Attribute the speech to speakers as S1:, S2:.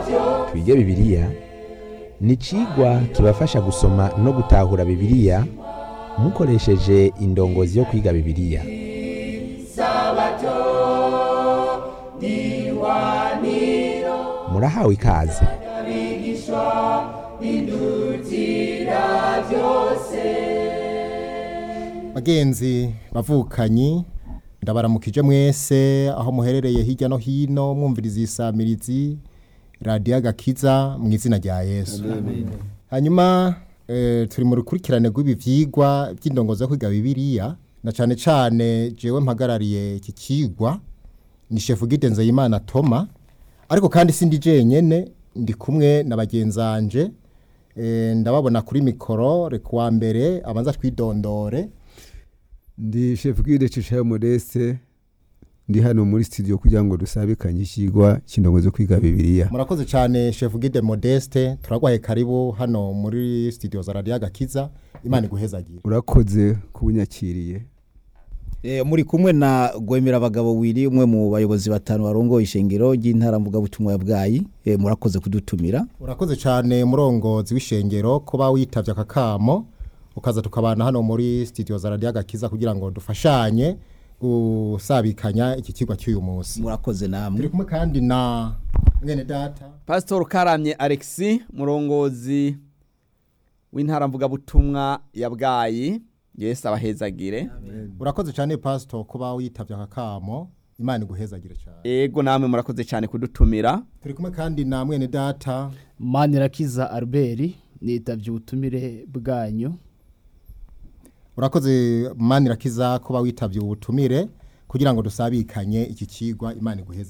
S1: twige bibiliya ni icigwa kibafasha gusoma no gutahura bibiliya mukoresheje indongozi yo kwiga bibiliya murahawe ikaze
S2: bagenzi bavukanyi ndabaramukije mwese aho muherereye hirya no hino mwumviriza isamirizi radiyo agakiza mu izina rya yesu hanyuma eh, turi mu rukurikirane rw'ibi vyigwa by'indongozi yo kwiga bibiliya na cane cane jewe mpagarariye iki kigwa ni shefu gide nzeyimana toma ariko kandi sindi jenyene ndi kumwe na bagenzanje eh, ndababona kuri mikoro reka uwa mbere abanza twidondore
S3: ndi chef guide Cishayo Modeste ndi hano muri studio kugira ngo dusabikanye ikigwa cy'indongozi yo kwiga bibiliya
S2: murakoze cyane chef guide modeste turagwaye karibu hano muri studio za radio agakiza imana iguhezagira
S3: urakoze kubunyakiriye
S4: Eh, muri kumwe na gwemera abagabo wiri umwe mu bayobozi batanu barongoye ishengero ry'intara mvuga butumwa ya bwayi eh, murakoze kudutumira
S2: urakoze cyane murongozi w'ishengero kuba witavye aka kamo ukaza tukabana hano muri studio za radio agakiza kugira ngo dufashanye gusabikanya iki kigwa cy'uyu munsi
S4: murakoze
S2: turi
S4: namwe
S2: kumwe kandi na mwene data
S5: Pastor Karamye Alexis murongozi w'intara mvugabutumwa ya Bwayi Yesu abahezagire
S2: urakoze cyane pastor kuba witavye aka kamo imana iguhezagire cyane
S5: ego namwe murakoze cyane kudutumira
S2: turi kumwe kandi na mwene data
S6: manirakiza albert nitavye ubutumire bwanyu
S2: urakoze manirakiza kuba witavye ubutumire kugira ngo dusabikanye iki kigwa imana iguheza